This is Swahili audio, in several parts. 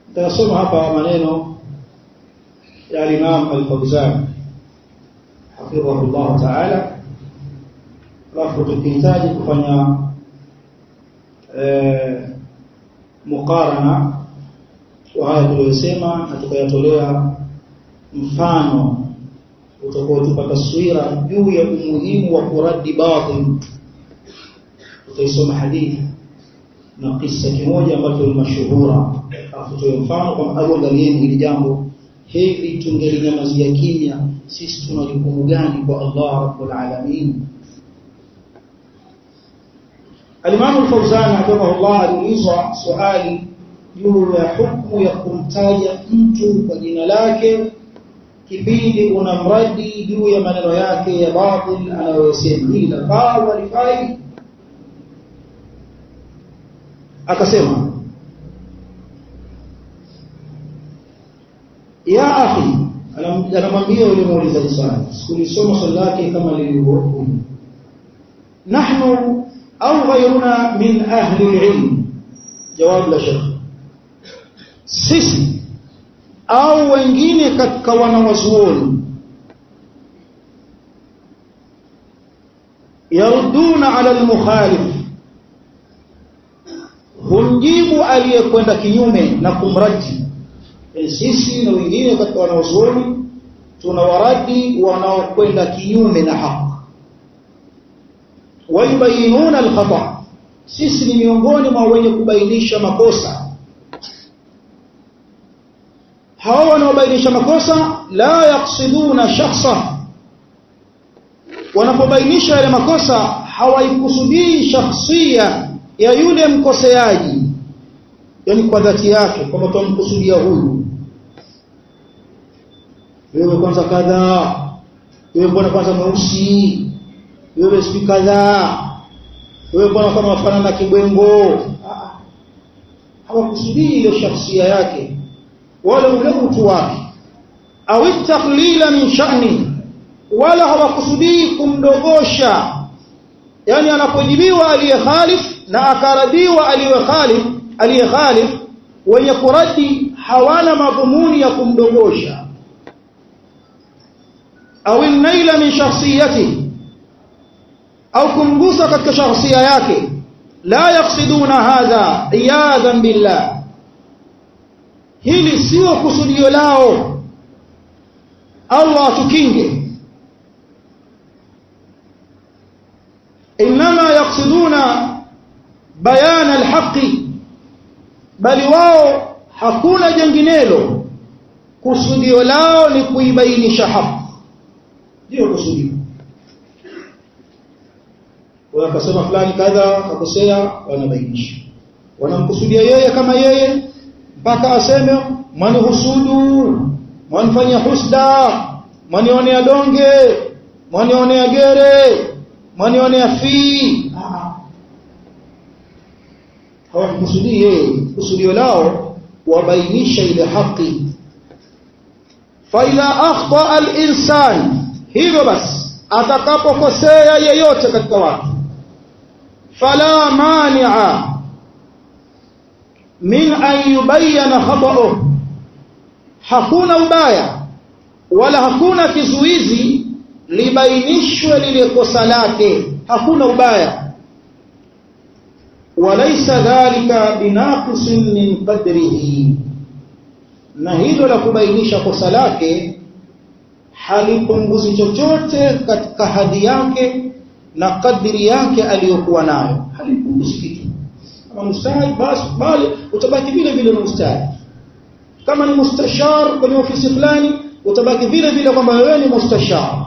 Tasoma hapa maneno ya Imam Al-Fawzan hafidhahu Allah Ta'ala, alafu tukihitaji kufanya eh, mukarana wa haya tuliyosema na tukayatolea mfano utakaotupa taswira juu ya umuhimu wa kuradi batil. Tutaisoma hadithi na kisa kimoja ambacho ni mashuhura, alafu tuwe mfano kwamba au angalieni hili jambo hivi, tungelinyamazia kimya, sisi tuna jukumu gani kwa Allah rabbul alamin? Al-Imam Al-Fawzan hafidhahullah aliulizwa swali juu ya hukumu ya kumtaja mtu kwa jina lake kipindi unamradi juu ya maneno yake ya batil anayosema, hili lafaa au halifai? Akasema, ya akhi, anamwambia yule muulizaji swali, sikulisoma swali lake kama lilivyokuja, nahnu au ghayruna min ahli alilm, jawabu la shekh, sisi au wengine katika wanawazuoni yaruduna ala almukhalif, humjibu aliyekwenda kinyume na kumradi. Sisi na wengine katika wanawazuoni tunawaradi wanaokwenda kinyume na haki, wayubayinuna alkhata, sisi ni miongoni mwa wenye kubainisha makosa hawa wanaobainisha makosa la yaksiduna shakhsa, wanapobainisha yale makosa hawaikusudii shakhsia ya yule mkoseaji, yani kwa dhati yake, kwamba tumkusudia huyu, wewe kwanza kadhaa, wewe mbona kwanza mweusi, wewe siku kadhaa, wewe mbona kama wafanana na kibwengo. Hawakusudii ile shakhsia yake wala ule utu wake, au taklila min sha'ni, wala hawakusudii kumdogosha. Yani anapojibiwa aliye khalif na akaradiwa aliye khalif, aliye khalif, wenye kuradi hawana madhumuni ya kumdogosha. Au naila min shakhsiyati, au kumgusa katika shakhsia yake. La yaksiduna hadha iyadan billah hili sio kusudio lao. Allah atukinge. Inma yaksiduna bayana alhaqi, bali wao hakuna jenginelo, kusudio lao ni kuibainisha haki, ndio kusudio. Wakasema fulani kadha akosea, wanabainisha, wanamkusudia yeye kama yeye mpaka aseme mwanihusudu, mwanifanyia husda, mwanionea donge, mwanionea gere, mwanionea fii. Hawakusudii yeye, kusudio lao wabainisha ile haki. faidha akhta al-insan, hivyo basi atakapokosea yeyote katika watu, fala mania min an yubayyana khata'uh, hakuna ubaya wala hakuna kizuizi libainishwe lile kosa lake, hakuna ubaya. Walaysa dhalika binaqisin min qadrihi, na hilo la kubainisha kosa lake halipunguzi chochote katika hadhi yake na kadri yake aliyokuwa nayo, halipunguzi kitu kama mustahid basi bali utabaki vile vile na mustahid. Kama ni mustashar kwenye ofisi fulani utabaki vile vile kwamba wewe ni mustashar.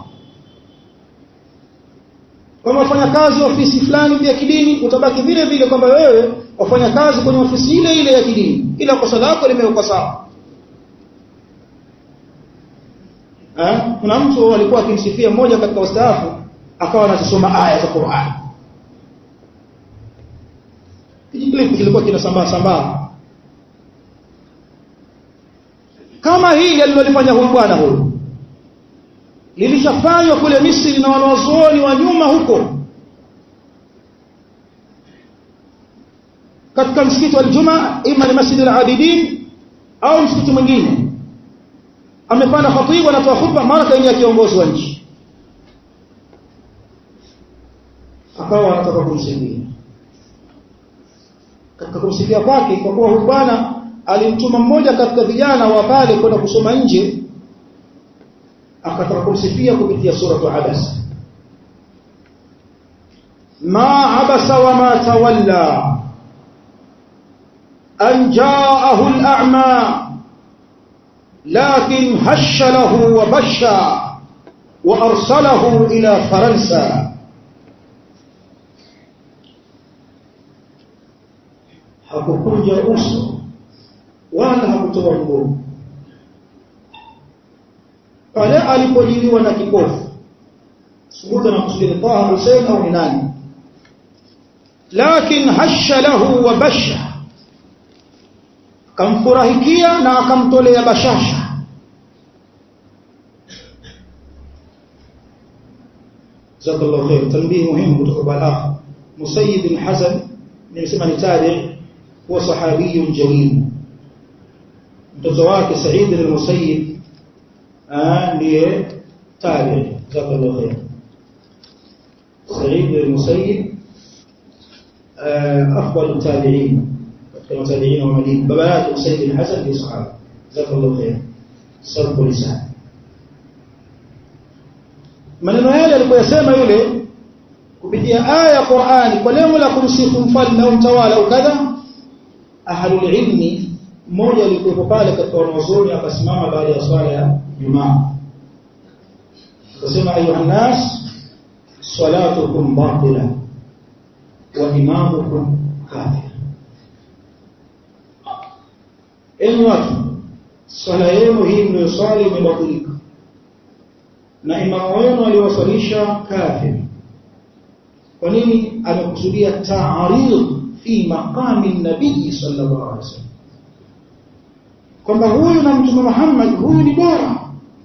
Kama wafanya kazi ofisi fulani ya kidini utabaki vile vile kwamba wewe wafanya kazi kwenye ofisi ile ile ya kidini, ila kosa lako limewekwa sawa. Eh, kuna mtu alikuwa akimsifia mmoja katika wastaafu akawa anasoma aya za Qur'an kijiklipu kilikuwa kinasambaa sambaa kama hili alilolifanya huyu bwana huyu lilishafanywa kule Misri na wanazuoni wa nyuma huko katika msikiti wa Ijumaa ima ni Masjid al-Abidin au msikiti mwingine amepanda khatibu anatoa khutba mara kaingia kiongozi wa nchi akawa anataka kumsaidia katika kumsaidia kwake kwa kuwa huyu bwana alimtuma mmoja katika vijana wa pale kwenda kusoma nje akataka kumsifia kupitia suratu abasa ma abasa wa ma tawalla an jaahu al-a'ma lakin hasha lahu wa basha wa arsalahu ila faransa hakukunja uso wala hakutoa mgongo pale alipojiliwa na kipofu subuta na kusudi Taha Hussein au ni nani lakin hasha lahu wa basha kamfurahikia na akamtolea bashasha jazakallahu khair tanbih muhimu kutoka balagha musayyib bin hasan nimesema ni tabi huwa sahabiyun jalil mtoto wake Said al-Musayyib ndiye tabi jazakallahu khair Said al-Musayyib afdal tabi'in katika tabi'in wa Madina baba yake Said al-Hasan ni sahaba jazakallahu khair sababu lisan maneno yale alipojasema yule kupitia aya ya Qur'ani kwa lengo la kumsifu mfalme au mtawala au kadha ahlul ilmi mmoja alikuwepo pale katika wanazuoni akasimama baada ya swala ya Jumaa akasema ayuha nas salatukum batila wa imamukum kafir enyi watu swala yenu hii mnayoswali imebatilika na imamu wenu aliwaswalisha kafir kwa nini amekusudia ta'arid fi maqami nabii sallallahu alaihi wasallam kwamba huyu na mtume Muhammad huyu ni bora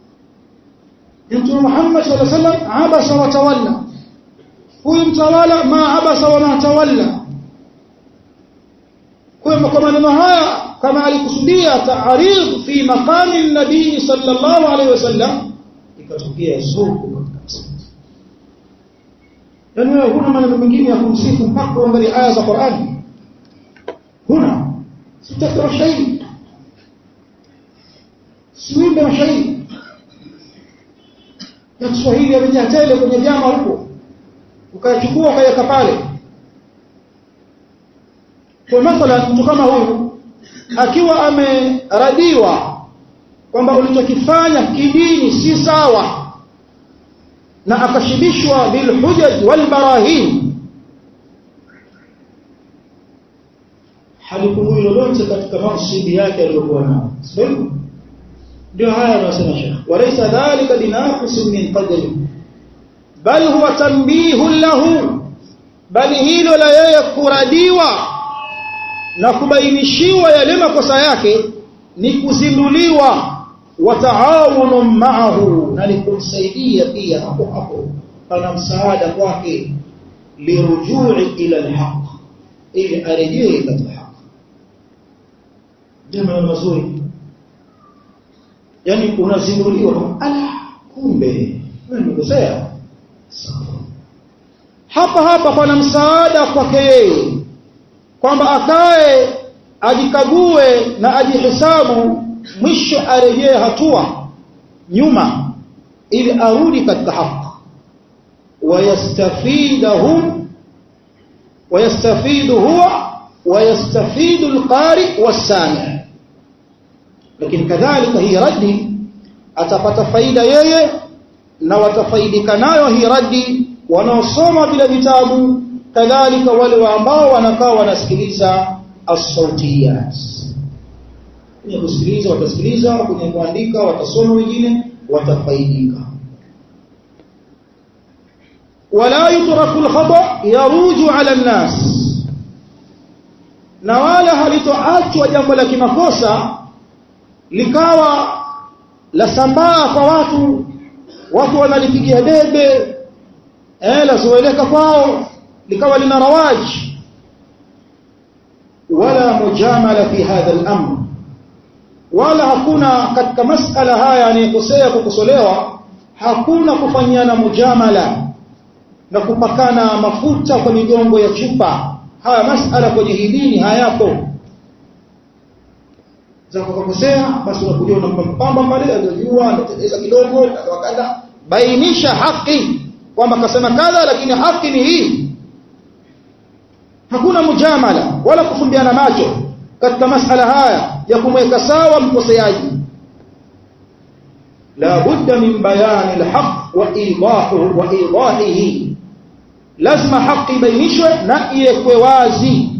mtume Muhammad sallallahu alaihi wasallam abasa wa tawalla huyu mtawala ma abasa wa ma tawalla kwa kwa maneno haya kama alikusudia ta'arid fi maqami nabii sallallahu alaihi wasallam ikatokea zuku katika msikiti yaani wewe huna maneno mengine ya kumsifu mpaka uangalie aya za Qur'ani huna sitaka mashairi siwimbe mashairi ya Kiswahili yamejaa tele kwenye vyama huko ukayachukua ukaweka pale kwa mathalan mtu kama huyu akiwa ameradiwa kwamba ulichokifanya kidini si sawa na akashibishwa bilhujaj walbarahin halipungui lolote katika mansibi yake aliyokuwa nayo sio ndio haya anasema Sheikh walaysa dhalika binaqis min qadri bal huwa tanbihun lahu bali hilo la yeye kuradiwa na kubainishiwa yale makosa yake ni kuzinduliwa wa taawunu ma'ahu na ni kumsaidia pia hapo hapo pana msaada kwake lirujui ila alhaq ili arejee katika haki jambo mazuri yani unazinduliwa ala kumbe wewe umekosea hapa hapa pana msaada kwake yeye kwamba akae ajikague na ajihesabu mwisho arejee hatua nyuma ili arudi katika haki wayastafidahum wayastafidu huwa wayastafidu alqari wasami lakini kadhalika hii raddi atapata faida yeye na watafaidika nayo hii raddi wanaosoma vile vitabu kadhalika wale ambao wanakaa wanasikiliza as-sautiyat kwenye kusikiliza watasikiliza kwenye kuandika watasoma wengine watafaidika wala yutraku al-khata yaruju ala an-nas na wala halitoachwa jambo la kimakosa likawa la sambaa kwa watu watu wanalipigia debe eh la zoeleka kwao likawa lina rawaji wala mujamala fi hadha al-amr wala hakuna katika masala haya anayekosea kukosolewa hakuna kufanyiana mujamala na kupakana mafuta kwa migongo ya chupa haya masala kwenye hii dini hayapo za kukosea basi unakuja unampamba pale anajua anateleza kidogo wakadha bainisha haki kwamba kasema kadha lakini haki ni hii hakuna mujamala wala kufumbiana macho katika masala haya ya kumweka sawa mkoseaji la budda min bayani alhaq wa idahu wa idahihi lazima haki ibainishwe na iwekwe wazi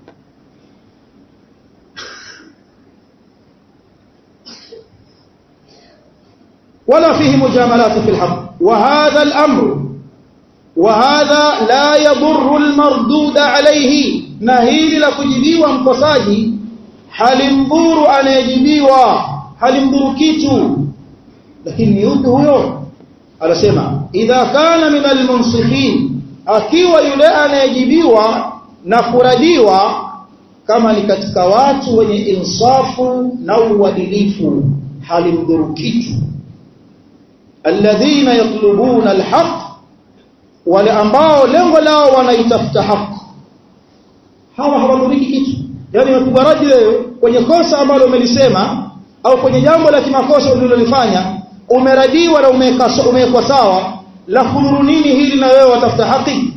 ولا فيه مجاملات في الحق وهذا الأمر وهذا لا يضر المردود عليه نهيل لكجبيوا مكساجي halimdhuru anayejibiwa halimdhuru kitu lakini yupi huyo anasema idha kana min almunsifin akiwa yule anayejibiwa na kuradiwa kama ni katika watu wenye insafu na uadilifu halimdhuru kitu alladhina yatlubuna alhaq wale ambao lengo lao wanaitafuta haki hawa hawadhuriki kitu yani umepigwa radi wewe kwenye kosa ambalo umelisema au kwenye jambo la kimakosa ulilolifanya umeradiwa na umewekwa sawa la kudhuru nini hili na wewe watafuta haki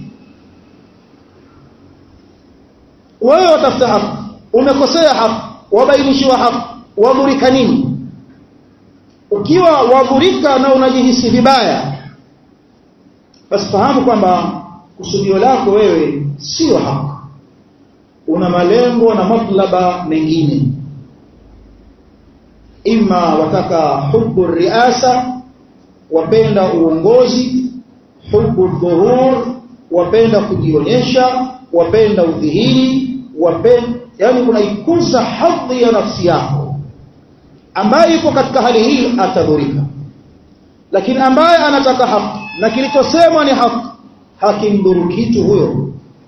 wewe watafuta haki umekosea haki wabainishiwa haki wadhurika nini ukiwa wadhurika na unajihisi vibaya basi fahamu kwamba kusudio lako wewe sio haki una malengo na matlaba mengine ima wataka hubu riasa wapenda uongozi hubu dhuhur wapenda kujionyesha wapenda udhihiri wapenda yani unaikuza hadhi ya nafsi yako ambaye yuko katika hali hii atadhurika lakini ambaye anataka haki na kilichosemwa ni haki hakimdhuru kitu huyo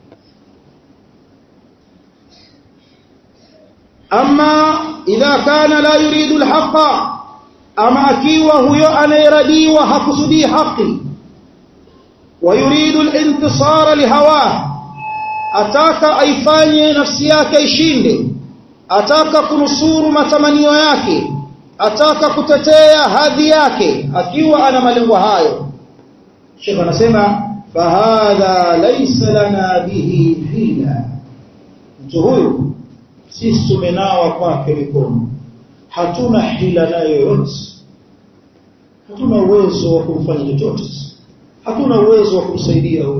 ama idha kana la yuridu alhaqa ama akiwa huyo anayeradiwa hakusudii haki wa yuridu alintisara lihawa ataka aifanye nafsi yake ishinde ataka kunusuru matamanio yake ataka kutetea hadhi yake akiwa ana malengo hayo Sheikh anasema fahadha laysa lana bihi hila mtu huyu sisi tumenawa kwake mikono hatuna hila nayo yoyote hatuna uwezo wa kumfanya chochote hatuna uwezo wa kumsaidia huyo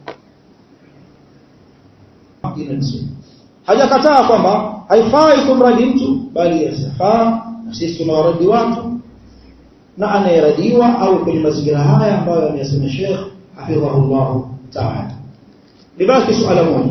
hajakataa kwamba haifai kumradi mtu bali yasifaa na sisi tunawaradi watu na anayeradiwa au kwenye mazingira haya ambayo ameyasema Sheikh hafidhahullah ta'ala libaki suala moja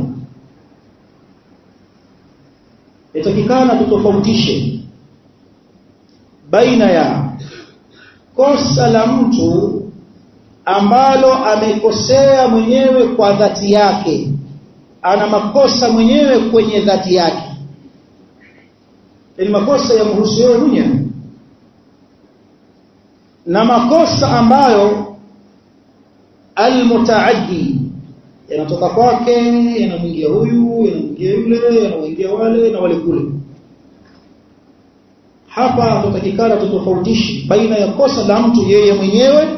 yatakikana tutofautishe baina ya kosa la mtu ambalo amekosea mwenyewe kwa dhati yake ana makosa mwenyewe kwenye dhati yake ni makosa ya mhusu yeye mwenyewe na makosa ambayo almutaaddi yanatoka kwake yanamwingia huyu yanamwingia yule yanamwingia wale na wale kule hapa tutatakikana tutofautishe baina ya kosa la mtu yeye mwenyewe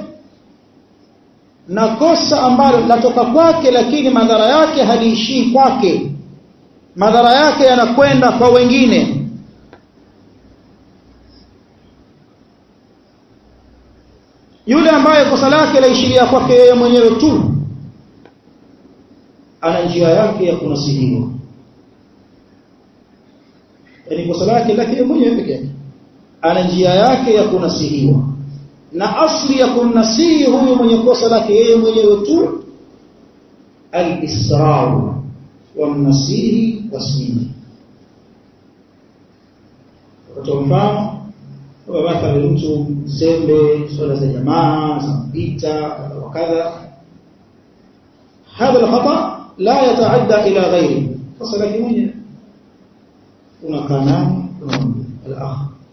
na kosa ambalo latoka kwake lakini madhara yake haliishii kwake madhara yake yanakwenda kwa wengine yule ambaye kosa lake laishiria kwake yeye mwenyewe tu ana njia yake ya kunasihiwa yani kosa lake lake mwenyewe peke yake ana njia yake ya kunasihiwa na asli ya kumnasihi huyu mwenye kosa lake yeye mwenyewe tu al-israru wa mnasihi wasmini kwa mfano kwa mathalan mtu mzembe swala za jamaa za mpita wa kadha هذا الخطأ لا يتعدى إلى غيره فصل لك mwenyewe unakaa naye الأخ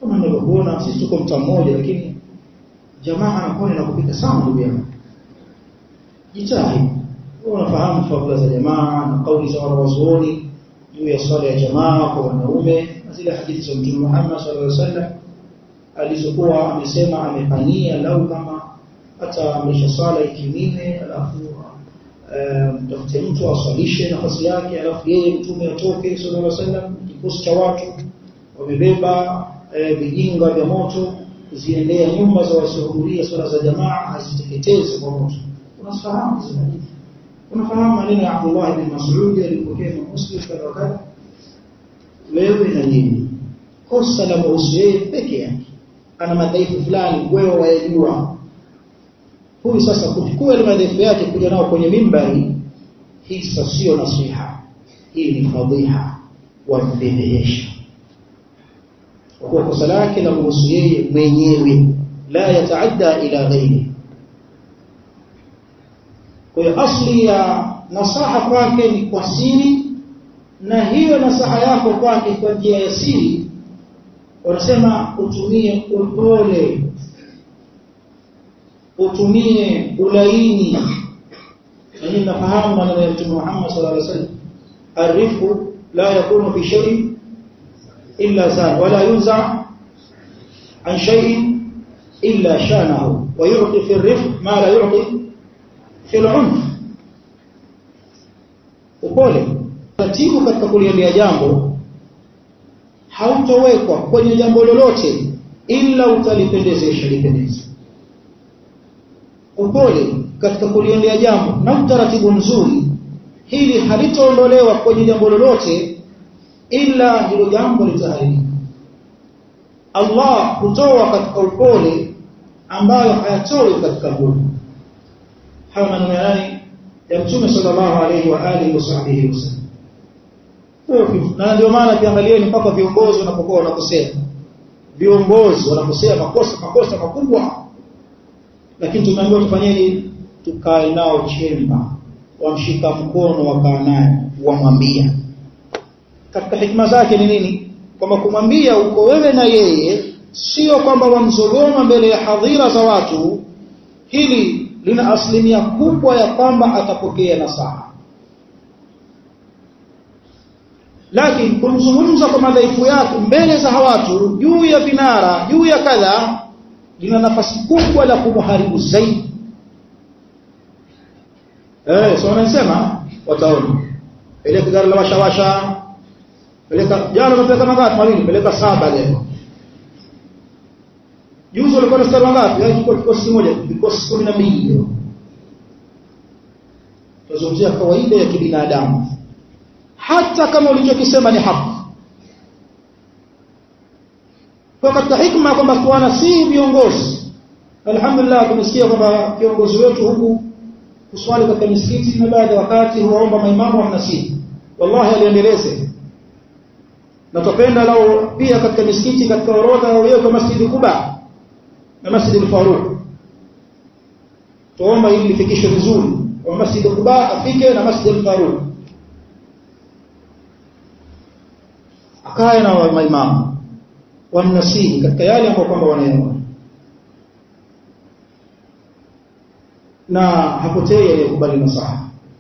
kama ninavyokuona sisi tuko mtaa mmoja lakini jamaa anakuwa na kupita sana ndugu yangu jitahidi unafahamu fadhila za jamaa na kauli za wanawazuoni juu ya swala ya jamaa kwa wanaume na zile hadithi za Mtume Muhammad sallallahu alaihi wasallam alizokuwa amesema amepania lau kama hata amesha swala ikimine alafu mtafute um, mtu aswalishe nafasi yake alafu yeye mtume atoke sallallahu alaihi wasallam kikosi cha watu wamebeba vijinga vya moto ziendea nyumba za wasiohudhuria swala za jamaa aziteketeze kwa moto unafahamu hizo hadithi unafahamu maneno ya Abdullah bin Mas'ud alipokea na Muslim kadha kadha wewe na nini kosa la mhusu yeye peke yake ana madhaifu fulani wewe wayajua huyu sasa kuchukua ile madhaifu yake kuja nao kwenye mimbari hii sasa sio nasiha hii ni fadhiha wa mbelesha kwa kuwa kosa lake la mhusu yeye mwenyewe la yataadda ila ghairi kwa hiyo asli ya nasaha kwake ni kwa siri na hiyo nasaha yako kwake kwa njia ya siri wanasema utumie upole utumie ulaini na nyinyi mnafahamu maneno ya Mtume Muhammad sallallahu alaihi wasallam arifu la yakunu fi shay'in illa zan wala yunza an shay'in illa shanahu wa yu'ti fi ar-rifq ma la yu'ti fi al-'unf upole taratibu katika kuliendea jambo hautowekwa kwenye jambo lolote ila utalipendezesha lipendeze upole katika kuliendea jambo na utaratibu mzuri hili halitaondolewa kwenye jambo lolote ila hilo jambo litaharibika Allah hutoa katika upole ambayo hayatoi katika nguvu hayo maneno yani ya mtume sallallahu alaihi wa alihi wasahbihi wasallam na ndio maana kiangalieni mpaka viongozi wanapokuwa wanakosea viongozi wanakosea makosa makosa makubwa lakini tumeambiwa tufanyeje tukae nao chemba wamshika mkono wakaa naye wamwambia katika hikma zake ni nini kwamba kumwambia uko wewe na yeye sio kwamba wamzogoma mbele ya hadhira za watu hili lina asilimia kubwa ya kwamba atapokea nasaha lakini kumzungumza kwa madhaifu yake mbele za watu juu ya vinara juu ya kadha lina nafasi kubwa la kumharibu zaidi eh so wanasema wataona peleka gari la washawasha peleka jana umepeleka mangapi mawili peleka saba leo juzi walikuwa na stari ngapi yaani kiko kikosi kimoja vikosi 12 leo tuzungumzia kawaida ya kibinadamu hata kama ulichokisema ni haki kwa katika hikma kwamba tuana si viongozi alhamdulillah tumesikia kwamba viongozi wetu huku kuswali katika misikiti na baadhi ya wakati huwaomba maimamu wanasihi wallahi aliendeleze na tupenda lao pia katika misikiti katika orodha yawekwe masjidi Kuba na masjidi al-Faruq tuomba ili lifikishwe vizuri wa masjidi Kuba afike na masjidi al-Faruq akae na maimamu wamnasihi katika yale ambayo kwamba wanayaona na hapotei aliyekubali nasaha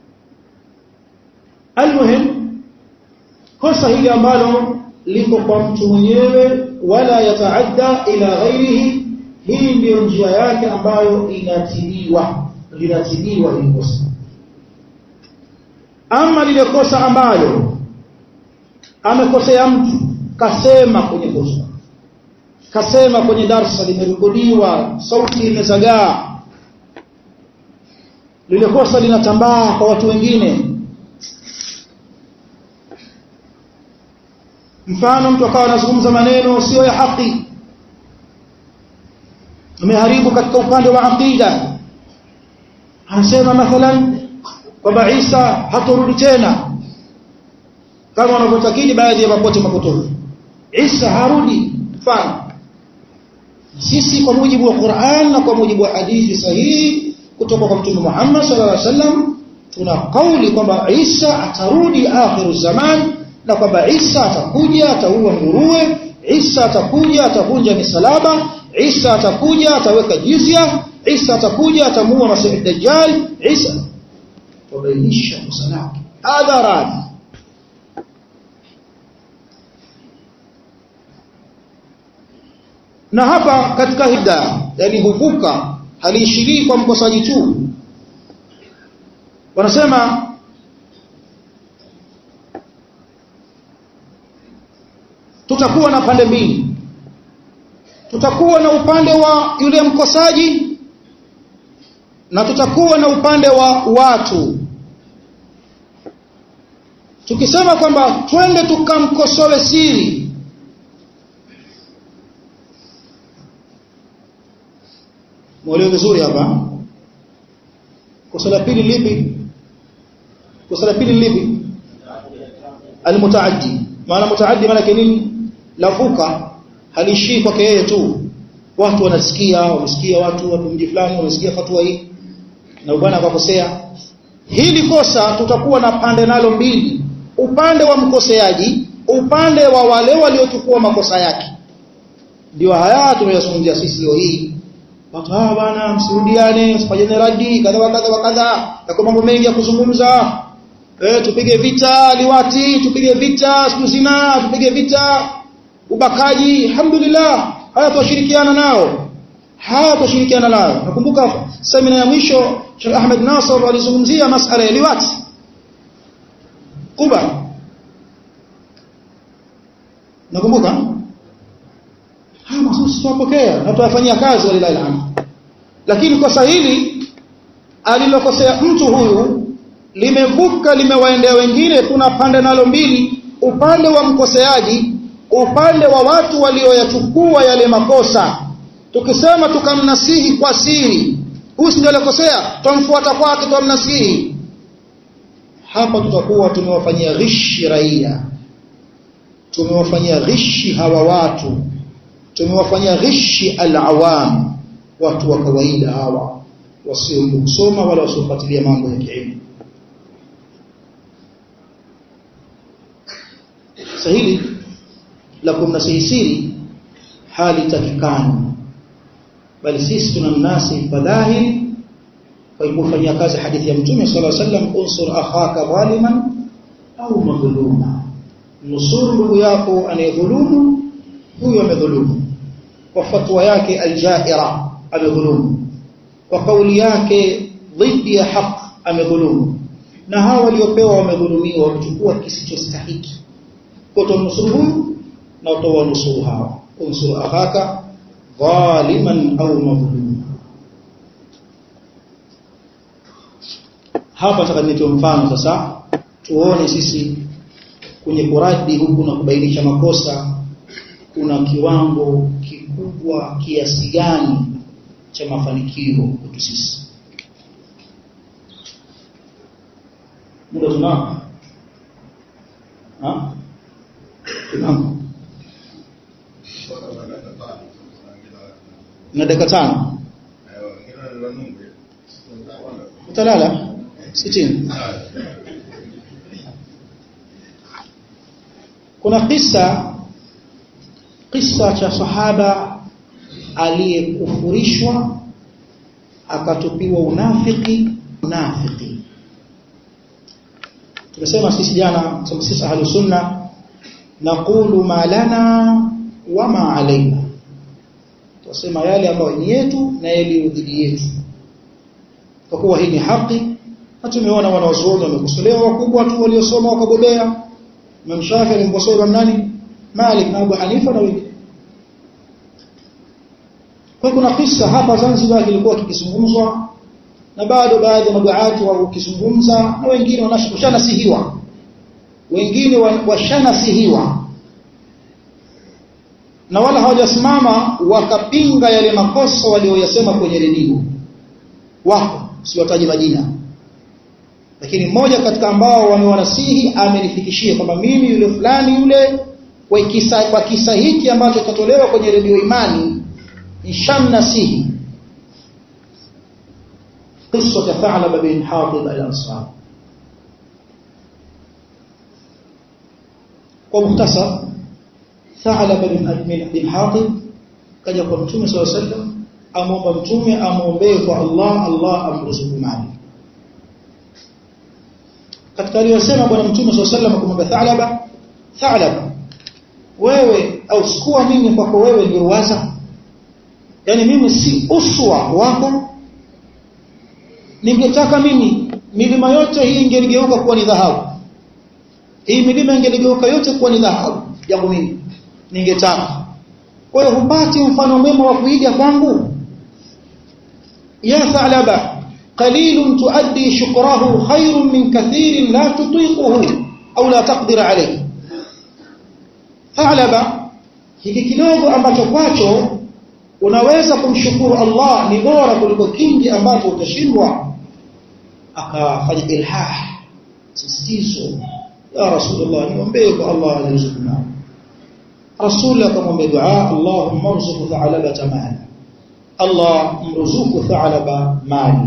almuhim kosa hili ambalo liko kwa mtu mwenyewe wala yataadda ila ghairihi hii ndiyo njia yake ambayo inatibiwa linatibiwa hili kosa ama lile kosa ambalo amekosea mtu kasema kwenye kosa kasema kwenye darsa limerekodiwa sauti imezagaa lile kosa linatambaa kwa watu wengine mfano mtu akawa anazungumza maneno sio ya haki ameharibu katika upande wa aqida anasema mathalan kwamba Isa hatorudi tena kama wanavyotakidi baadhi ya mapote mapotofu Isa harudi mfano sisi kwa mujibu wa Qur'an na kwa mujibu wa hadithi sahihi kutoka kwa Mtume Muhammad sallallahu alaihi wasallam tuna kauli kwamba Isa atarudi akhiru zaman na kwamba Isa atakuja ataua nguruwe Isa atakuja atavunja misalaba Isa atakuja ataweka jizya Isa atakuja atamuua Masihi Dajjal Isa wabainisha kosa lake hadharani na hapa katika hida yani huvuka haliishirii kwa mkosaji tu wanasema tutakuwa na pande mbili tutakuwa na upande wa yule mkosaji na tutakuwa na upande wa watu tukisema kwamba twende tukamkosoe siri mwelewe vizuri hapa kosa la pili lipi kosa la pili lipi almutaaddi maana mutaaddi maana nini lavuka halishii kwake yeye tu watu wanasikia wamesikia watu watu mji fulani wamesikia fatwa hii na bwana akakosea hili kosa tutakuwa na pande nalo mbili upande wa mkoseaji upande wa wale waliochukua makosa yake ndio haya tunayozungumzia sisi leo hii watu hawa bwana msirudiane msifanyane radi kadha wa kadha wa kadha yako mambo mengi ya kuzungumza eh tupige vita liwati tupige vita zina tupige vita ubakaji alhamdulillah haya tushirikiana nao haya tushirikiana nao nakumbuka semina ya mwisho Sheikh Ahmed Nasr alizungumzia masala ya liwati Kuba nakumbuka haya mahususi tuwapokea na tuwafanyia kazi walilahi alhamd lakini kosa hili alilokosea mtu huyu limevuka limewaendea wengine kuna pande nalo mbili upande wa mkoseaji upande wa watu walioyachukua yale makosa tukisema tukamnasihi kwa siri huyu si ndio alikosea twamfuata kwake twamnasihi hapa tutakuwa tumewafanyia ghishi raia tumewafanyia ghishi hawa watu tumewafanyia ghishi alawam watu wa kawaida hawa wasio kusoma wala wasiofuatilia mambo ya kielimu sahili la kumnasihi siri hali takikani bali sisi tunamnasi fadhahiri kwa kufanyia kazi hadithi ya mtume sallallahu alaihi wasallam unsur akhaka zaliman au madhuluma nusuru ndugu yako anayedhulumu huyo amedhulumu kwa fatwa yake aljaira amedhulumu kwa kauli yake dhidi ya haq amedhulumu na hawa waliopewa wamedhulumiwa wamechukua kisichostahiki kwa tunusuru huyu na utawanusuru hawa unsur akhaka dhaliman au madhluma hapa nataka nitoe mfano sasa tuone sisi kwenye kuradi huku na kubainisha makosa kuna kiwango kikubwa kiasi gani cha mafanikio kwetu sisi muda tunao ha tunao na dakika tano utalala sitini kuna kisa kisa cha sahaba aliyekufurishwa akatupiwa unafiki unafiki tumesema sisi jana sisi ahlu sunna naqulu ma lana wa ma alaina tunasema yale ambayo ni yetu na yale dhidi yetu kwa kuwa hii ni haki na tumeona wanawazuoni wamekosolewa wakubwa tu waliosoma wakabobea Imam Shafi alimkosoa nani Malik na Abu Hanifa na wengine kwa kuna kisa hapa Zanzibar kilikuwa kikizungumzwa na bado baadhi ya maduati wa ukizungumza na wengine wanashanasihiwa wengine washanasihiwa na wala hawajasimama wakapinga yale makosa walioyasema kwenye redio wako siwataji majina lakini mmoja katika ambao wamewanasihi amenifikishia kwamba mimi yule fulani yule kwa kisa, kwa kisa hiki ambacho kitatolewa kwenye redio imani nishamnasihi قصة ثعلب بن حاطب الأنصار ومختصر Thalaba bin bin Hatib kaja kwa Mtume SAW sallam amwomba Mtume amwombee kwa Allah Allah amruzuku mali katika aliyosema bwana Mtume SAW sallam kumwambia Thalaba Thalaba wewe au sikuwa mimi kwako wewe ndio waza yani mimi si uswa wako ningetaka mimi milima yote hii ingeligeuka kuwa ni dhahabu hii milima ingeligeuka yote kuwa ni dhahabu jambo mimi ningetaka kwa hiyo hupati mfano mwema wa kuiga kwangu ya thalaba qalilun tuaddi shukrahu khairun min kathirin la tutiquhu au la taqdir alayhi thalaba hiki kidogo ambacho kwacho unaweza kumshukuru Allah ni bora kuliko kingi ambacho utashindwa akafanya ilhah sisitizo ya rasulullah niombe kwa Allah alizukuna rasul akamwambia dua Allahumma rzuq tha'laba tamala Allah mruzuku tha'laba mali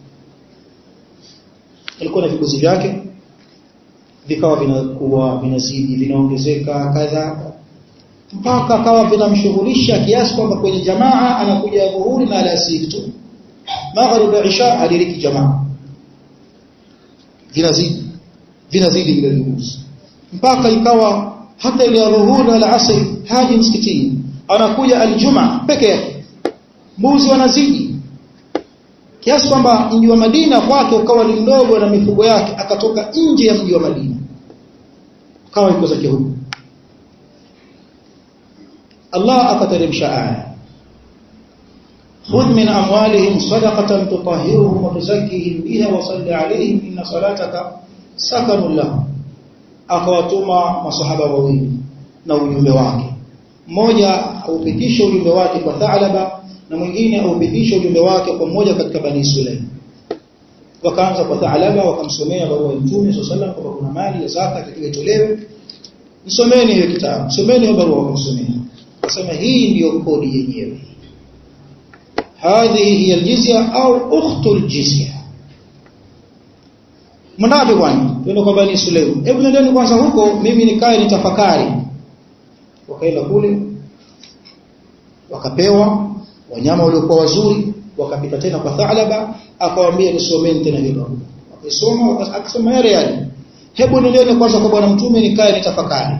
alikuwa na viguzi vyake vikawa vinakuwa vinazidi vinaongezeka kadha mpaka akawa vinamshughulisha kiasi kwamba kwenye jamaa anakuja dhuhuri na alasiri tu maghrib isha aliriki jamaa vinazidi vinazidi vile viguzi mpaka ikawa hata ile dhuhuri na alasiri haji msikitini anakuja aljuma peke yake mbuzi wanazidi kiasi kwamba mji wa Madina kwake ukawa ni mdogo na mifugo yake akatoka nje ya mji wa Madina kawa yuko zake huko Allah akateremsha aya خذ من أموالهم صدقة تطهرهم وتزكيهم بها وصل عليهم إن صلاتك سكن لهم akawatuma masahaba wawili na ujumbe wake mmoja aupitishe ujumbe wake kwa Thalaba na mwingine aupitishe ujumbe wake kwa mmoja katika bani Sulaim wakaanza kwa Thalaba wakamsomea barua ya Mtume sallallahu alaihi wasallam kwamba kuna mali ya zaka itolewe msomeni hiyo kitabu msomeni hiyo barua wakamsomea akasema hii ndiyo kodi yenyewe hadhihi hiya aljizya au ukhtu aljizya mnapi kwani twende kwa bani Sulaim hebu nendeni kwanza huko mimi nikae nitafakari wakaenda kule wakapewa wanyama waliokuwa wazuri wakapita tena kwa Thalaba akawaambia nisomeni tena hilo akisoma akasema yale yale hebu nendeni kwanza kwa bwana mtume nikae nitafakari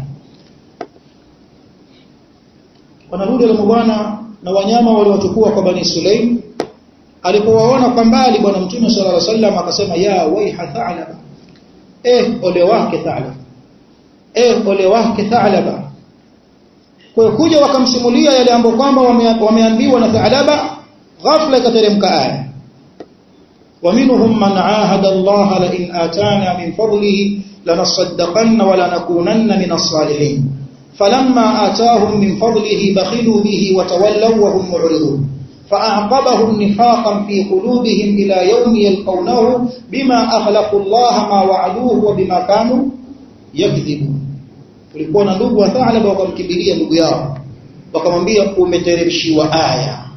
wanarudi wale bwana na wanyama waliochukua kwa bani Sulaim alipowaona kwa mbali bwana mtume sallallahu alaihi wasallam akasema ya waiha Thalaba eh ole wake Thalaba eh ole wake Thalaba kwa kuja wakamsimulia yale ambayo kwamba wameambiwa na Thalaba ghafla ikateremka aya ومنهم من عاهد الله لئن آتانا من فضله لنصدقن ولنكونن من الصالحين فلما آتاهم من فضله بخلوا به وتولوا وهم معرضون فأعقبهم نفاقا في قلوبهم إلى يوم يلقونه بما أخلقوا الله ما وعدوه وبما كانوا يكذبون kulikuwa na ndugu wa Thalaba wakamkimbilia ndugu yao wakamwambia umeteremshiwa aya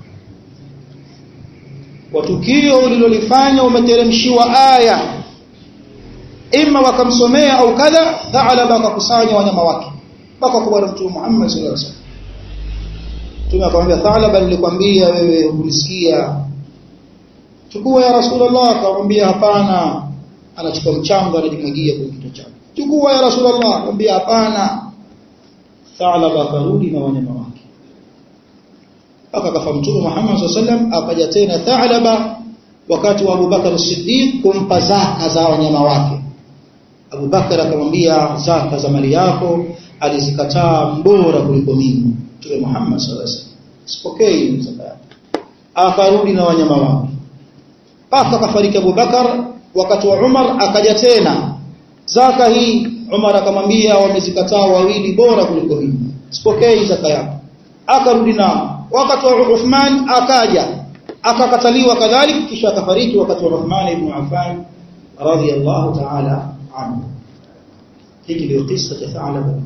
kwa tukio ulilolifanya umeteremshiwa aya ima wakamsomea au kadha Thalaba akakusanya wanyama wake mpaka kwa bwana mtume Muhammad sallallahu alaihi wasallam Mtume akamwambia Thalaba nilikwambia wewe unisikia chukua ya Rasulullah akamwambia hapana anachukua mchanga anajimwagia kwenye kichwa chake chukua ya Rasulullah akamwambia hapana Thalaba akarudi na wanyama wake mpaka kafa Mtume Muhammad sallallahu alaihi wasallam akaja tena Thalaba wakati wa Abubakar as-Siddiq kumpa zaka za wanyama wake Abubakar akamwambia zaka za mali yako alizikataa mbora kuliko mimi Mtume Muhammad sallallahu alaihi wasallam sipokei zaka akarudi na wanyama wake mpaka kafariki Abubakar wakati wa Umar akaja tena zaka hii Umar akamwambia wamezikataa wawili bora kuliko mimi sipokei zaka yako akarudi nao wakati wa Uthman akaja akakataliwa kadhalika kisha akafariki wakati wa Uthman ibn Affan radhiyallahu ta'ala anhu hiki ndio kisa cha Thalaba bin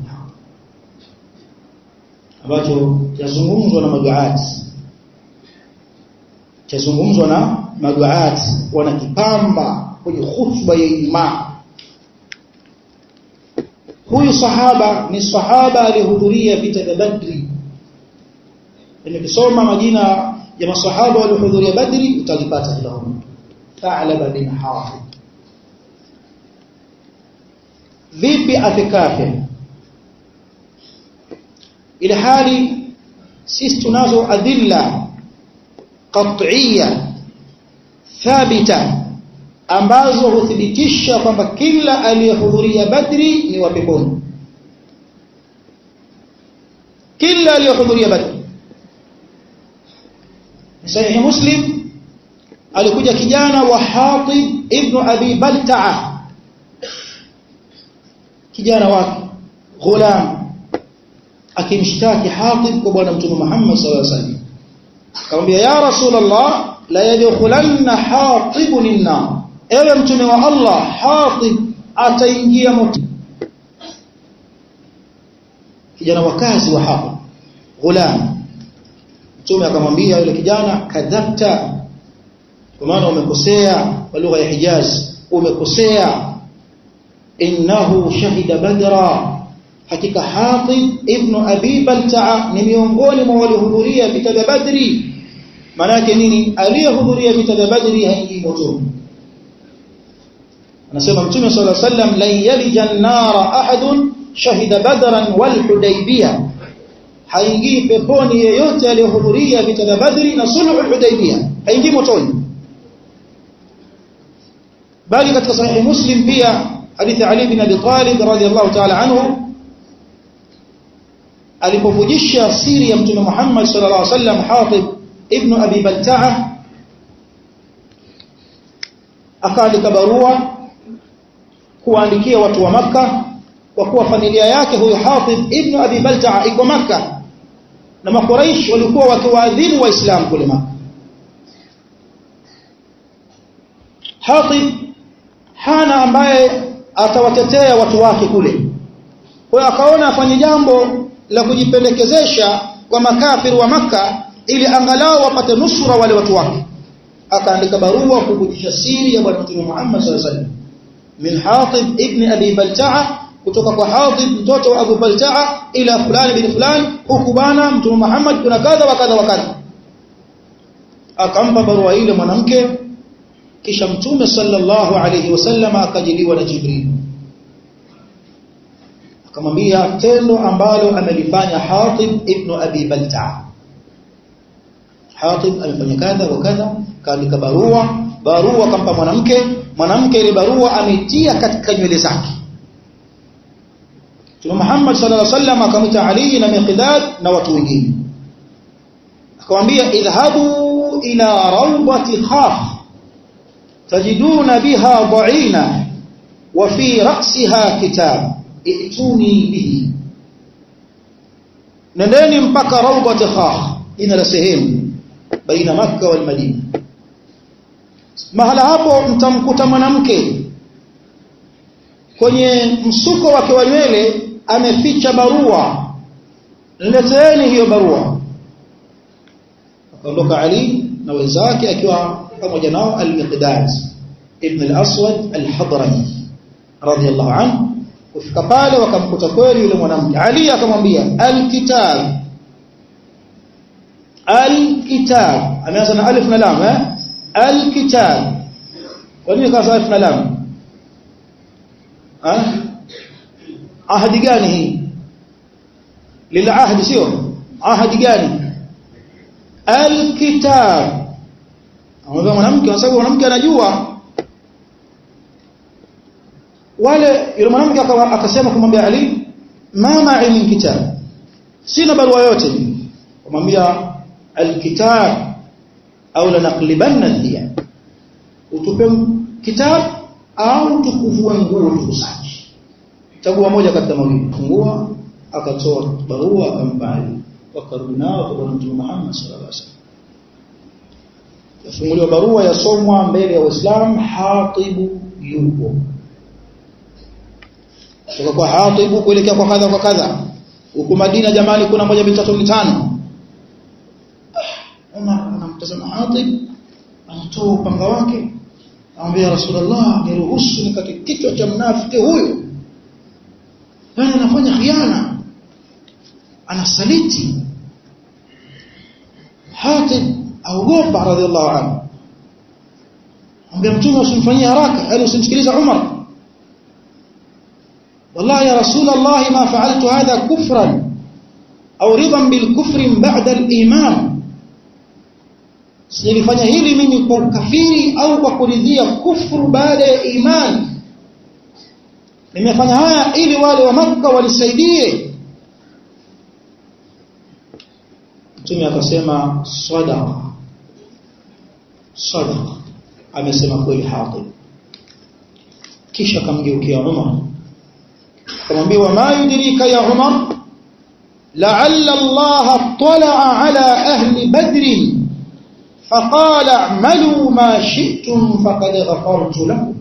ambacho yazungumzwa na maduati chazungumzwa na maduati wanakipamba kwenye khutba ya Ijumaa huyu sahaba ni sahaba aliyehudhuria vita vya Badri nikisoma majina ya masahaba waliohudhuria Badri utalipata hilo Tha'laba bin Hafid vipi afikafe ile hali sisi tunazo adilla qat'iyya thabita ambazo huthibitisha kwamba kila aliyehudhuria Badri ni wa peponi kila aliyehudhuria Badri Sahih Muslim alikuja kijana wa Hatib ibn Abi Balta'a kijana wake ghulam akimshtaki Hatib kwa bwana mtume Muhammad sallallahu alaihi wasallam akamwambia ya rasulullah la yadkhulanna Hatib linnar ewe mtume wa Allah Hatib ataingia moto kijana wa kazi wa Hatib ghulam mtume akamwambia yule kijana kadhabta kwa maana umekosea kwa lugha ya Hijaz umekosea innahu shahida badra hakika Hatib ibn Abi Balta'a ni miongoni mwa waliohudhuria vita vya Badri maana yake nini aliyehudhuria vita vya Badri haingii motoni anasema mtume sallallahu alaihi wasallam la yalija an-nara ahadun shahida badran wal hudaybiyah haingii peponi yeyote aliyohudhuria vita vya Badri na sulhu hudaybiyah haingii motoni bali katika sahihi Muslim pia hadithi Ali bin Abi Talib radhiyallahu ta'ala anhu alipovujisha siri ya mtume Muhammad sallallahu alaihi wasallam Hatib ibn Abi Balta'a akaandika barua kuandikia watu wa maka kwa kuwa familia yake huyo Hatib ibn Abi Balta'a iko maka na makuraish walikuwa wakiwaadhibu waislamu kule maka Hatib hana ambaye atawatetea watu wake kule kwa hiyo akaona afanye jambo la kujipendekezesha kwa makafiri wa maka ili angalau wapate nusura wale watu wake akaandika barua kuvujisha siri ya bwana mtume Muhammad sallallahu alaihi wasallam min Hatib ibn Abi Balta'a kutoka kwa Hatib mtoto wa Abu Balta'a ila fulani bin fulani huku bana mtume Muhammad kuna kadha wa kadha wa kadha akampa barua ile mwanamke kisha mtume sallallahu alayhi wasallam akajiliwa na Jibril akamwambia tendo ambalo amelifanya Hatib ibn Abi Balta'a Hatib amefanya kadha wa kadha kaandika barua barua kampa mwanamke mwanamke ile barua ametia katika nywele zake Mtume Muhammad sallallahu alaihi wasallam akamwita Ali na Miqdad na watu wengine akamwambia idhhabu ila rawdati khaf tajiduna biha dha'ina wa fi ra'siha kitab ituni bihi nendeni mpaka rawdati khaf ina la sehemu baina Makka wal Madina mahala hapo mtamkuta mwanamke kwenye msuko wake wa nywele ameficha barua nileteeni hiyo barua akaondoka Ali na wenzake akiwa pamoja nao al-Miqdad ibn al-Aswad al-Hadrami radiyallahu anhu kufika pale wakamkuta kweli yule mwanamke Ali akamwambia al-kitab al-kitab ameanza na alif na lam eh al-kitab kwa nini kaza alif na lam ah ahadi gani hii lila ahadi sio ahadi gani al-kitab amwambia mwanamke kwa sababu mwanamke anajua wale yule mwanamke akasema kumwambia Ali ma ma'i min kitab sina barua yote kumwambia alkitab au lanaqlibanna hiya utupe kitab au tukuvue nguo tukusaji chagua moja katika mawili fungua akatoa barua akampa Ali wakarudi nao kwa Mtume Muhammad sallallahu alaihi wasallam yafunguliwa barua yasomwa mbele ya Waislamu Hatibu yupo kutoka kwa Hatibu kuelekea kwa kadha kwa kadha huko Madina jamani kuna moja mitatu mitano Umar anamtazama Hatib anatoa upanga wake anamwambia Rasulullah niruhusu nikate kichwa cha mnafiki huyu yani anafanya khiana anasaliti Hatib aogopa radhiallahu anhu ambia mtume usimfanyie haraka yani usimsikilize Umar wallahi ya rasul Allah ma fa'altu hadha kufran au ridan bil kufri ba'da al iman silifanya hili mimi kwa kafiri au kwa kuridhia kufuru baada ya imani nimefanya haya ili wale wa maka walisaidie mtume akasema sadaqa sadaqa amesema kweli Hatib kisha akamgeukia Umar akamwambia ma yudrika ya Umar la'alla Allah tala'a ala ahli badr فقال اعملوا ما شئتم فقد غفرت لكم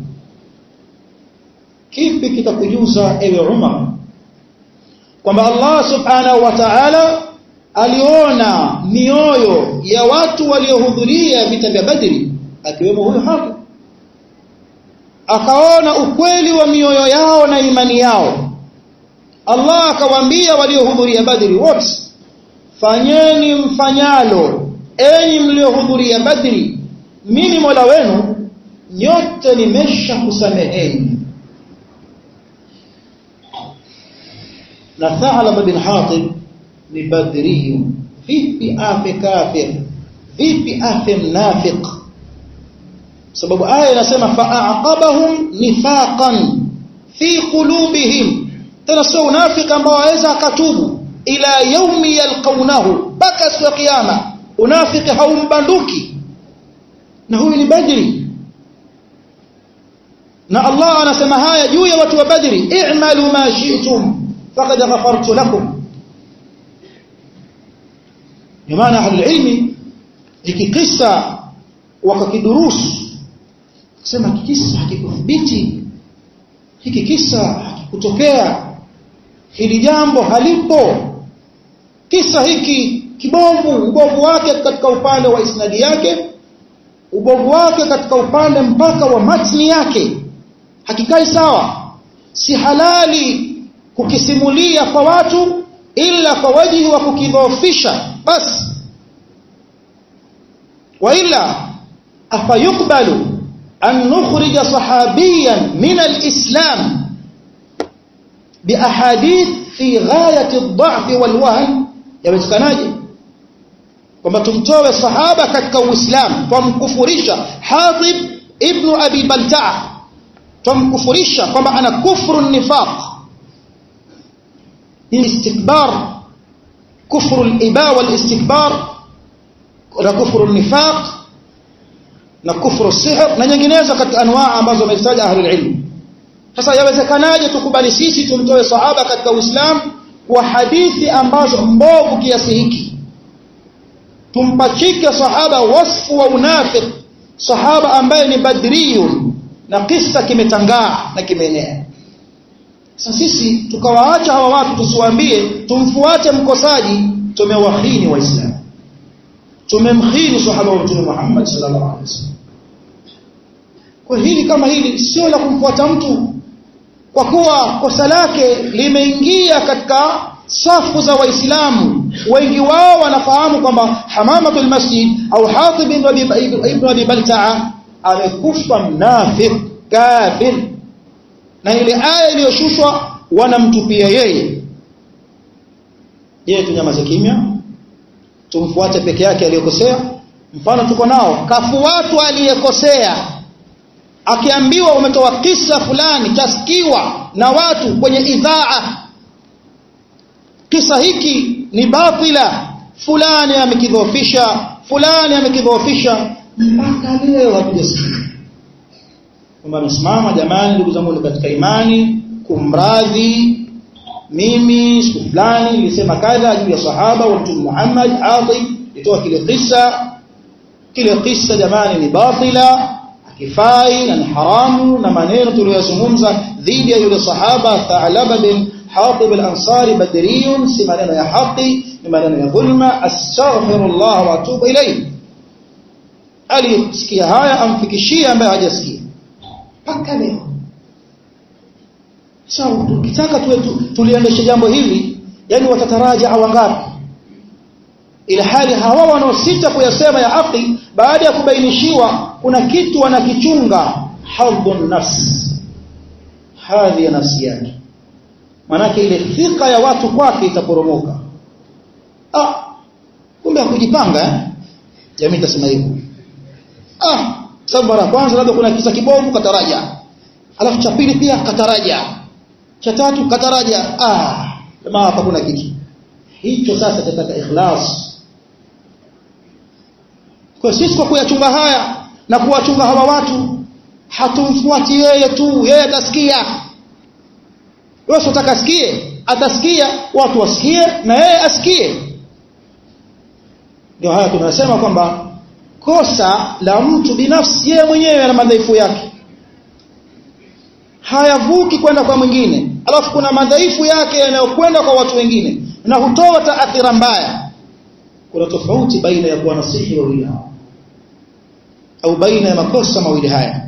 kipi kitakujuza ewe Umar kwamba Allah subhanahu wa ta'ala aliona mioyo ya watu waliohudhuria vita vya Badri akiwemo huyo hapo akaona ukweli wa mioyo yao na imani yao Allah akawaambia waliohudhuria Badri wote fanyeni mfanyalo enyi mliohudhuria Badri mimi Mola wenu nyote nimesha kusameheni na Thalaba bin Hatib ni badri vipi afe kafir vipi afe mnafiq sababu aya inasema fa'aqabahum nifaqan fi qulubihim tena sio unafiki ambao aweza akatubu ila yaumi yalqaunahu mpaka siku ya kiyama unafiki haumbanduki na huyu ni badri na Allah anasema haya juu ya watu wa badri i'malu ma shi'tum faqad ghafartu lakum maana ahlulilmi hiki kisa wakakidurusu kusema kisa hakikuthibiti hiki kisa hakikutokea hili jambo halipo kisa hiki kibovu ubovu wake katika upande wa isnadi yake ubovu wake katika upande mpaka wa matni yake hakikai sawa si halali kukisimulia kwa watu ila kwa wajihi wa kukidhoofisha basi waila afayukbalu an nukhrija sahabiyan min alislam biahadith fi ghayati ad-da'f wal-wahn yawezekanaje kwamba tumtoe sahaba katika uislamu twamkufurisha Hatib ibn Abi Balta'a twamkufurisha kwamba ana kufru nifaq istikbar kufru al-iba wal-istikbar na kufru nifaq na kufru sihr na nyinginezo katika anwaa ambazo wamezitaja ahlul ilm sasa yawezekanaje tukubali sisi tumtoe sahaba katika uislamu kwa hadithi ambazo mbovu kiasi hiki tumpachike sahaba wasfu wa unafiq sahaba ambaye ni badriyun na kisa kimetangaa na kimeenea sasa sisi tukawaacha hawa watu tusiwaambie tumfuate mkosaji tumewahini waislamu tumemkhini sahaba wa mtume Muhammad sallallahu alaihi wasallam kwa hili kama hili sio la kumfuata mtu kwa kuwa kosa lake limeingia katika safu za waislamu wengi wao wanafahamu kwamba hamamatul masjid au hatib ibn abi balta'a amekufa mnafiq kafir na ile aya iliyoshushwa wanamtupia yeye je tunyamaze kimya tumfuate peke yake aliyokosea mfano tuko nao kafuatwa aliyekosea akiambiwa umetoa kisa fulani chasikiwa na watu kwenye idhaa kisa hiki ni batila fulani amekidhoofisha fulani amekidhoofisha mpaka leo hatujasikia kwamba amesimama jamani ndugu zangu katika imani kumradhi mimi siku fulani nilisema kadha juu ya sahaba wa mtume Muhammad Atib nitoa kile kisa kile kisa jamani ni batila kifai na ni haramu na maneno tuliyozungumza dhidi ya yule sahaba Tha'laba bin Hatib al-Ansari badriyun si maneno ya haki ni maneno ya dhulma astaghfirullah wa atubu ilayhi alisikia haya amfikishie ambaye hajasikia mpaka leo sawa tukitaka tuwe tuliendeshe jambo hili yani watataraja wangapi ila hali hawa wanaosita kuyasema ya haki baada ya kubainishiwa kuna kitu wanakichunga hadhun nafs hadhi ya nafsi yake manake ile thika ya watu kwake itaporomoka ah kumbe hakujipanga eh jamii itasema hivyo ah sababu mara kwanza labda kuna kisa kibovu kataraja alafu cha pili pia kataraja cha tatu kataraja ah jamaa hapa kuna kitu hicho sasa tataka ikhlas kwa sisi kwa kuyachunga haya na kuwachunga hawa watu hatumfuati yeye tu yeye atasikia wewe unataka asikie atasikia watu wasikie na yeye asikie ndio haya tunasema kwamba kosa la mtu binafsi yeye mwenyewe ana madhaifu yake hayavuki kwenda kwa mwingine alafu kuna madhaifu yake yanayokwenda kwa watu wengine na hutoa taathira mbaya kuna tofauti baina ya kuwanasihi wawili hao au baina ya makosa mawili haya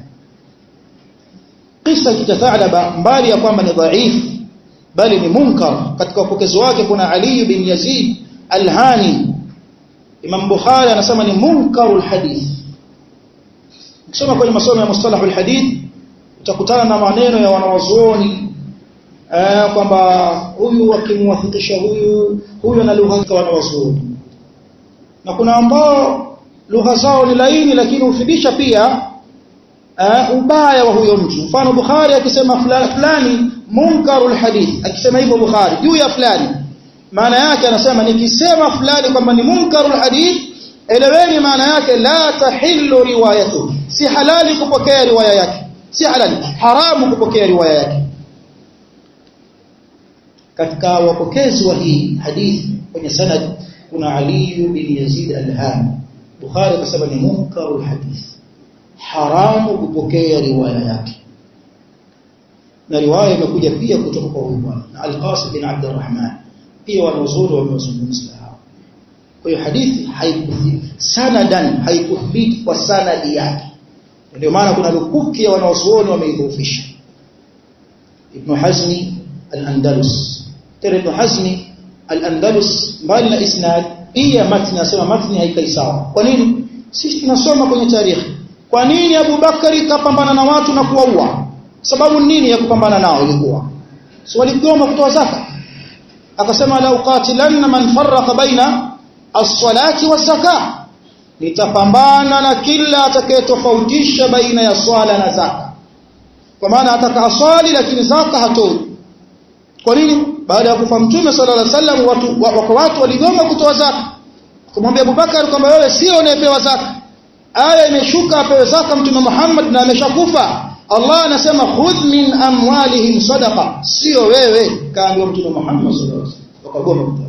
kisa cha Thalaba mbali ya kwamba ni dhaifu bali ni munkar katika upokezi wake kuna Ali bin Yazid Al-Hani Imam Bukhari anasema ni munkarul hadith ukisoma kwenye masomo ya mustalahul hadith utakutana na maneno ya wanawazuoni eh, kwamba huyu akimwafikisha huyu huyu ana lugha za wanawazuoni na kuna ambao lugha zao ni laini lakini hufidisha pia uh, ubaya wa huyo mtu mfano Bukhari akisema fulani, fulani munkarul hadith akisema hivyo Bukhari juu ya fulani maana yake anasema nikisema fulani kwamba ni munkarul hadith eleweni maana yake la tahillu riwayatu si halali kupokea riwaya yake si halali haramu kupokea riwaya yake katika wapokezi wa hii hadithi kwenye sanad kuna Ali bin Yazid al-Hami Bukhari akasema ni munkarul hadith haramu kupokea riwaya yake na riwaya imekuja pia kutoka kwa huyu bwana na Al-Qasim bin Abdurrahman pia wanauzuri wamezungumza hao kwa hiyo hadithi haikuthibiti sanadan haikuthibiti kwa sanadi yake ndio maana kuna lukuki ya wanaozuoni wameidhoofisha Ibn Hazmi al-Andalus tena Ibn Hazmi al-Andalus mbali na isnad pia matni nasema matni haikai sawa kwa nini sisi tunasoma kwenye tarikhi kwa nini Abu Bakari kapambana na watu na kuwaua sababu nini ya kupambana nao ilikuwa si waligoma kutoa zaka akasema la uqatilanna man farraqa baina as-salati was-zakah nitapambana na kila atakayetofautisha baina ya swala na zaka kwa maana ataka aswali lakini zaka hatoi kwa nini baada ya kufa mtume sallallahu alaihi wasallam watu wako watu waligoma kutoa zaka kumwambia Abubakar kwamba wewe sio unayepewa zaka aya imeshuka apewe zaka mtume Muhammad na ameshakufa Allah anasema khudh min amwalihim sadaqa sio wewe kaambiwa mtume Muhammad sallallahu alaihi wasallam wakagoma kutoa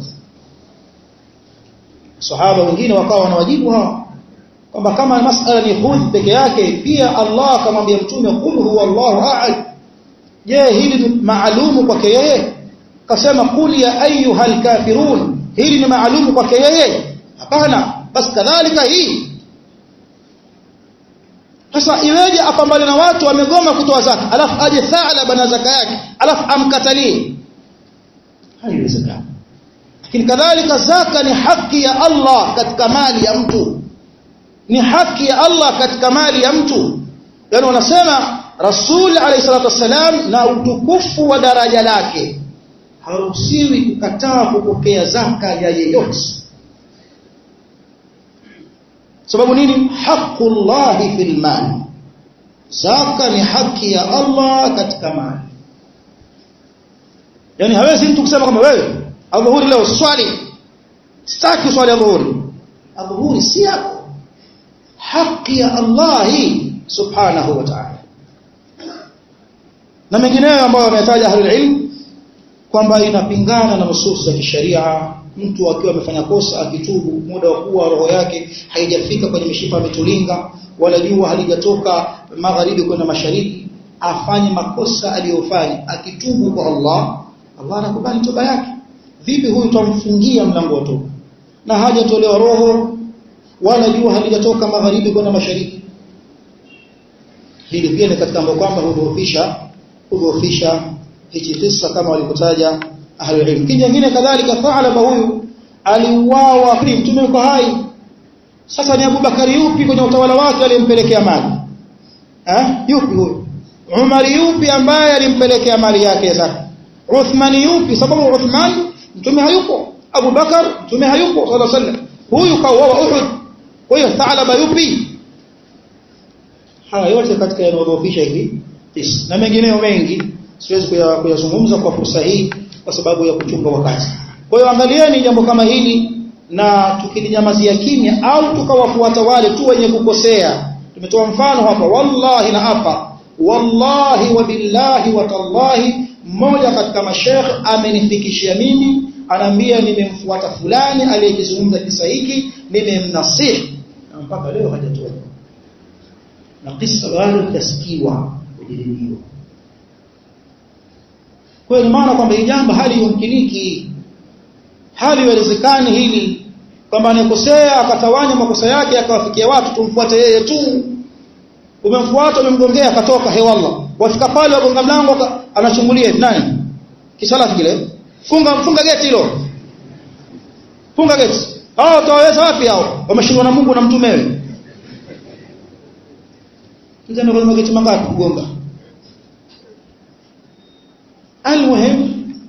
sahaba wengine wakawa wanawajibu hawa kwamba kama masala ni khudh peke yake pia Allah akamwambia mtume qul huwa Allahu ahad je hili ni maalumu kwake yeye kasema qul ya ayyuhal kafirun hili ni maalumu kwake yeye hapana basi kadhalika hii sasa iweje apambane na watu wamegoma kutoa zaka alafu aje thalaba na zaka yake alafu amkatalie haiwezekani lakini kadhalika zaka ni haki ya Allah katika mali ya mtu ni haki ya Allah katika mali ya mtu yani wanasema rasul alayhi salatu wasalam na utukufu wa daraja lake haruhusiwi kukataa kupokea zaka ya yeyote sababu nini haqqullahi fil mali zaka ni haki ya Allah katika mali yani hawezi mtu kusema kama wewe adhuhuri leo swali sitaki swali adhuhuri adhuhuri si yako haki ya Allah subhanahu wa ta'ala na mengineyo ambayo wametaja ahlul ilm kwamba inapingana na nusus za kisheria mtu akiwa amefanya kosa akitubu muda wa kuwa roho yake haijafika kwenye mishipa mitulinga wala jua halijatoka magharibi kwenda mashariki afanye makosa aliyofanya akitubu kwa Allah Allah anakubali toba yake vipi huyu tutamfungia mlango wa toba na hajatolewa roho wala jua halijatoka magharibi kwenda mashariki hili pia ni katika mambo kwamba hudhoofisha hudhoofisha hichi kisa kama walikotaja ahlul ilm kingine kadhalika Thalaba huyu aliuawa mtume yuko hai sasa ni Abubakari yupi kwenye utawala wake alimpelekea mali eh yupi huyo Umar yupi ambaye alimpelekea mali yake zaka Uthman yupi sababu Uthman mtume hayupo Abu Bakar mtume hayupo sallallahu alaihi wasallam huyu kauawa Uhud kwa hiyo Thalaba yupi haya yote katika yanayodhoofisha hivi na mengineyo mengi siwezi kuyazungumza kwa fursa hii kwa sababu ya kuchunga wakati kwa hiyo angalieni jambo kama hili na tukilinyamazia kimya au tukawafuata wale tu wenye kukosea tumetoa mfano hapa wallahi na hapa wallahi wa billahi wa tallahi mmoja katika mashekh amenifikishia mimi anaambia nimemfuata fulani aliyekizungumza kisa hiki nimemnasihi na mpaka leo hajatoa na kisa bado kitasikiwa kujadiliwa kwa hiyo maana kwamba hii jambo hali yumkiniki hali iwezekani hili kwamba anakosea akatawanya makosa yake akawafikia watu tumfuate yeye tu umemfuata umemgongea akatoka hewalla wafika pale wagonga mlango anachungulia nani kisala kile funga funga geti hilo funga geti hao utawaweza wapi hao wameshindwa na Mungu na mtumewe Mzee kwa mageti mangapi kugonga almuhim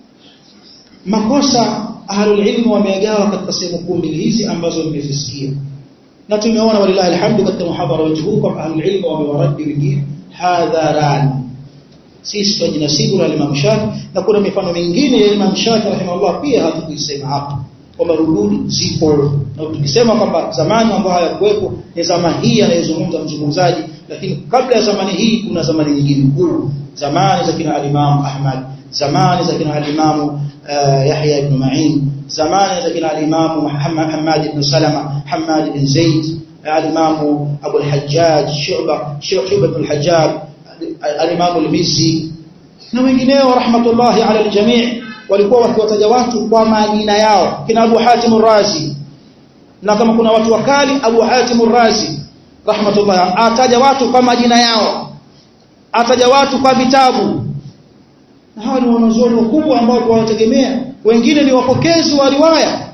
makosa ahlul ilmu wamegawa katika sehemu kuu mbili hizi ambazo nimezisikia na tumeona walilahi alhamdu katika muhadhara wetu huu kwamba ahlul ilmu wamewaradi wengine hadharani sisi tunajinasibu na Imam Shafi na kuna mifano mingine ya Imam Shafi rahimahullah pia hatukuisema hapa kwamba rududi zipo na tukisema kwamba zamani ambayo hayakuwepo ni zama hii anayezungumza mzungumzaji lakini kabla ya zamani hii kuna zamani nyingine kuu zamani za kina al-Imam Ahmad zamani za kina al-Imam uh, Yahya ibn Ma'in zamani za kina al-Imam Muhammad Hamad ibn Salama Hamad ibn Zaid al-Imam Abu al-Hajjaj Shu'ba Shu'ba ibn al-Hajjaj al-Imam al-Mizzi na wengineo rahmatullahi ala al-jami' walikuwa wakiwataja watu kwa majina yao kina Abu Hatim ar-Razi na kama kuna watu wakali Abu Hatim ar-Razi rahmatullahi ataja watu kwa majina yao ataja watu kwa vitabu na hawa ni wanazuoni wakubwa ambao tunawategemea wengine ni wapokezi wa riwaya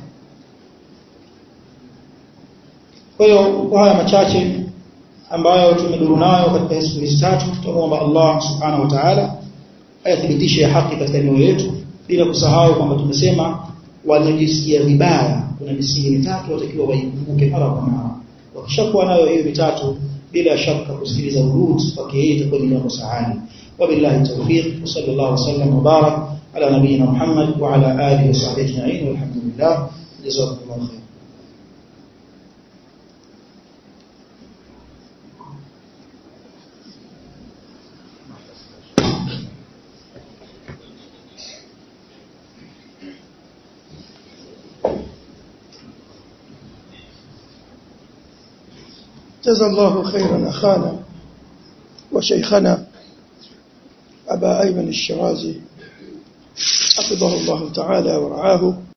kwa hiyo kwa haya machache ambayo tumeduru nayo katika siku hizi tatu tunaomba Allah subhanahu wa ta'ala ayathibitishe haki katika mioyo yetu bila kusahau kwamba tumesema wanajisikia vibaya kuna misingi mitatu watakiwa waikumbuke mara kwa mara wakishakuwa nayo hiyo mitatu bila shaka kusikiliza urud kwake yeye itakuwa ni jambo sahali wabillahi tawfiq wa sallallahu wasallam wa barak ala nabiyyina Muhammad wa ala alihi wa sahbihi ajma'in walhamdulillah jazakumullahu khair جزا الله خيرا أخانا وشيخنا أبا أيمن الشرازي حفظه الله تعالى ورعاه